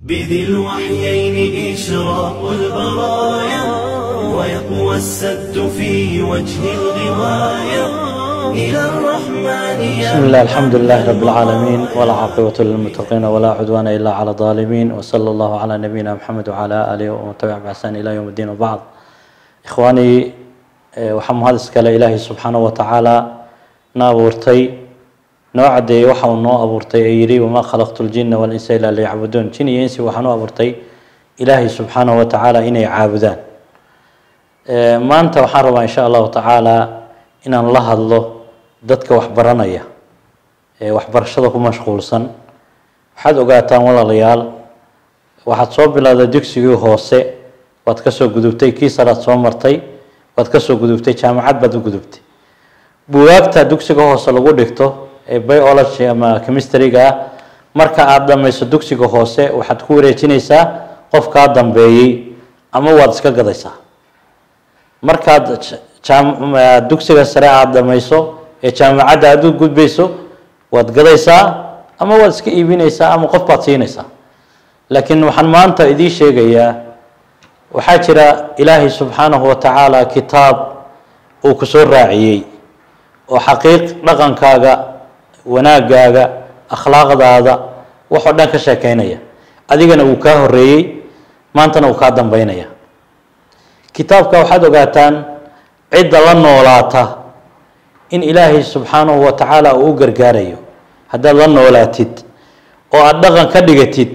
بذي الوحيين إشراق البرايا ويقوى السد في وجه الغواية إلى الرحمن بسم الله الحمد لله رب العالمين ولا عاقبة للمتقين ولا عدوان إلا على الظالمين وصلى الله على نبينا محمد وعلى آله ومن تبع بإحسان إلى يوم الدين وبعد إخواني eh, waxaa mahad iskale ilaahay subxaanahu watacaala na abuurtay noo cadeeyey waxa uu noo abuurtay ee yidhi wamaa khalaqtu ljina walinsa ilaa liyacbuduun jin iyo insi waxaan u abuurtay ilaahay subxaanahu watacaala inay caabudaan Eh, maanta waxaan rabaa insha allahu tacaala inaan la hadlo dadka waxbaranaya ee waxbarashada ku mashquulsan waxaad ogaataan walaalayaal waxaad soo bilowday dugsigii hoose waad kasoo gudubtay kii saraad soo martay waad kasoo gudubtay jaamacad baad u gudubtay bugaagta dugsiga hoose lagu dhigto ee biology ama chemistryga ah marka aada dhammayso dugsiga hoose waxaad ku wareejinaysaa qofkaa dambeeyey ama waad iska gadaysaa markaad j- jaam- eh, dugsiga sare aada dhamayso ee jaamacadda aada u gudbayso waad gadaysaa ama waad iska iibinaysaa ama qof baad siinaysaa laakiin waxaan maanta idiin sheegayaa waxaa jira ilaahay subxaanahu wa tacaala kitaab uu ku soo raaciyey oo xaqiiq dhaqankaaga wanaagaaga akhlaaqdaada waxoo dhan ka sheekeynaya adigana uu kaa horeeyey maantana uu kaa dambeynaya kitaabka waxaad ogaataan cidda la noolaata in ilaahay subxaanahu wa tacaala uu u gargaarayo haddaad la noolaatid oo aada dhaqan ka dhigatid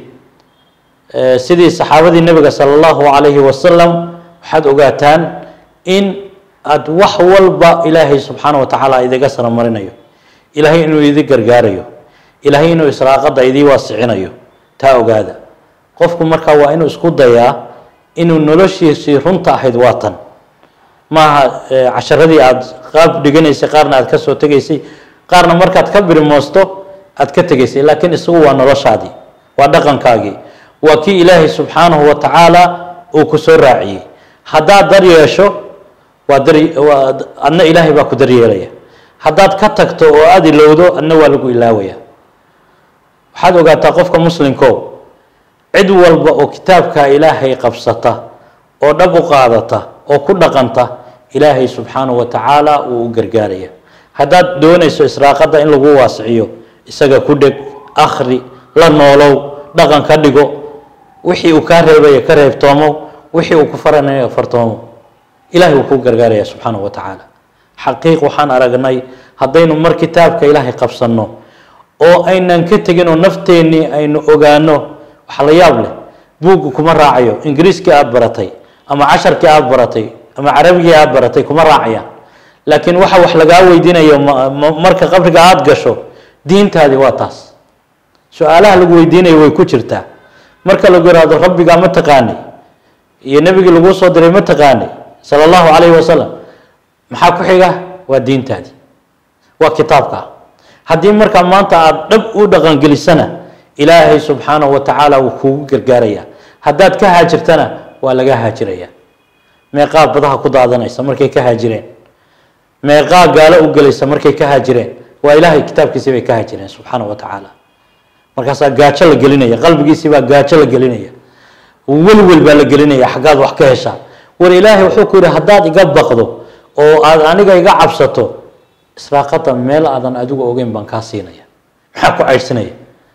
eh, sidii saxaabadii nebiga sala allahu calayhi wasalam waxaad ogaataan in aada wax walba ilaahay subxaanahu wa tacaala idiga saramarinayo ilaahay inuu idi gargaarayo ilaahay inuu israaqada idii waasicinayo taa ogaada qofku markaa waa inuu isku dayaa inuu noloshiisii runta ahayd waa tan maaha eh, casharadii aada qaab dhiganaysay qaarna aada kasoo tegaysay qaarna markaad ka birimoosto aada ka tegaysay laakiin isagu waa noloshaadii waa dhaqankaagii waa kii ilaahay subxaanahu wa tacaala uu ku soo raaciyey haddaad dar yeesho waa dar waa adna ilaahay baa ku daryeelaya haddaad ka tagto oo aada ilowdo adna waa lagu ilaawaya waxaad ogaataa qofka muslimko cid walba oo kitaabka ilaahay qabsata oo dhab u qaadata oo ku dhaqanta ilaahay subxaanahu wa tacaala wuu u gargaaraya haddaad doonayso israaqada in lagu waasiciyo isaga ku dheg akhri la noolow dhaqan ka dhigo wixii uu kaa reebaya ka reebtoomo wixii uu ku faranaya fartoomo ilahay wuu kuu gargaaraya subxaanahu wa tacaala xaqiiq waxaan aragnay haddaynu mar kitaabka ilaahay qabsanno oo aynan ka tegin oo nafteennii aynu ogaano waxa la yaab leh buugga kuma raacayo ingiriiskii aada baratay ama casharkii aada baratay ama carabigii aada baratay kuma raacayaan laakiin waxa wax lagaa weydiinayo ma- ma- marka qabriga aada gasho diintaadii waa taas su-aalaha lagu weydiinayo way ku jirtaa marka lagu yihahdo rabbigaa ma taqaanay iyo nebigii laguu soo diray ma taqaanay sala allahu calayhi wasalam maxaa ku xiga waa diintaadii waa kitaabka haddii markaa maanta aada dhab u dhaqangelisana ilaahay subxaanahu wa tacaala wuu kuugu gargaaraya haddaad ka haajirtana waa laga haajiraya meeqaa badaha ku daadanaysa markay ka haajireen meeqaa gaalo u gelaysa markay ka haajireen waa ilaahay kitaabkiisii bay ka haajireen subxaanahu wa tacaala markaasaa gaajo la gelinaya qalbigiisii baa gaajo la gelinaya welwel baa la gelinaya xaggaad wax ka heshaa war ilaahay wuxuu ku yidhi haddaad iga baqdo oo aad aniga iga cabsato israaqada meel aadan adigu ogeyn baan kaa siinaya maxaa ku caydhsanaya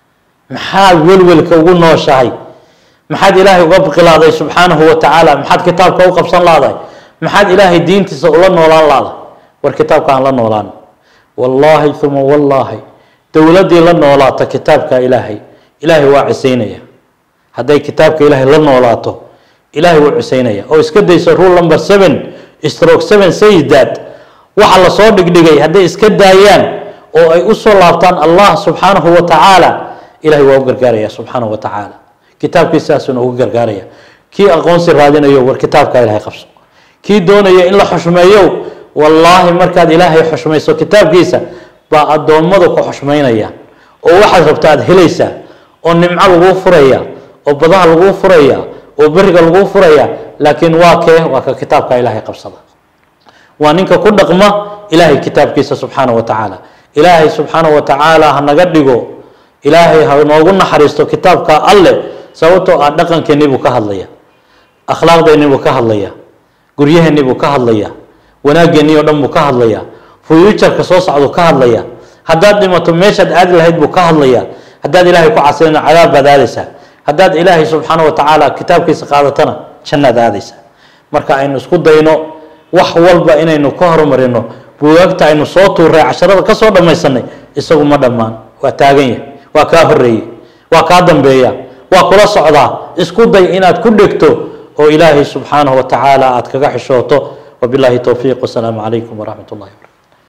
maxaad welwelka ugu nooshahay maxaad ilaahay uga biqilaaday subxaanahu wa tacaala maxaad kitaabka u qabsan laadahay maxaad ilaahay diintiisa ula noolaan laadahay war kitaabka aan la noolaan wallaahi uma wallaahi dowladdii la noolaata kitaabka ilaahay ilaahay waa cisaynaya hadday kitaabka ilaahay la noolaato ilaahay wuu cisaynaya oo iska dayso rule number seven stroke seven says that waxa lasoo dhigdhigay hadday iska daayaan oo ay usoo laabtaan allah subxaanahu wa tacaala ilahay waa u gargaaraya subxaanahu wa tacaala kitaabkiisaasuna ugu gargaaraya kii aqoonsi raadinayo war kitaabka ilaahay qabso kii doonaya in la xushmeeyo wallaahi markaad ilaahay xushmayso kitaabkiisa baa addoommadu ku xushmaynaya oo waxaad rabta aad helaysaa oo nimco laguu furaya oo badaha laguu furaya oo beriga laguu furaya laakiin waa kee waa ka kitaabka ilaahay qabsada waa ninka ku dhaqma ilaahay kitaabkiisa subxaanahu wa tacaala ilaahay subxaanahu wa tacaala ha naga dhigo ilaahay ha noogu naxariisto kitaabka alle sababtoo ah dhaqankeennii buu ka hadlaya akhlaaqdeennii buu ka hadlaya guryaheennii buu ka hadlaya wanaageennii oo dhan buu ka hadlaya fuyuujarka soo socduu ka hadlaya haddaad dhimato meeshaad aadi lahayd buu ka hadlaya haddaad ilaahay ku casilina cadaab baad aadaysaa haddaad ilaahay subxaana wa tacaala kitaabkiisa qaadatana jannaad aadaysaa marka aynu isku dayno wax walba inaynu ka horumarino buugaagta aynu soo tuuray casharada ka soo dhammaysanay isagu ma dhammaan waa taagan yahay waa kaa horeeyey waa kaa dambeeya waa kula socdaa isku day inaad ku dhegto oo ilaahay subxaanahu wa tacaala aad kaga xishooto wabillahi towfiiq wasalaamu calaykum waraxmat ullahi wabarakatu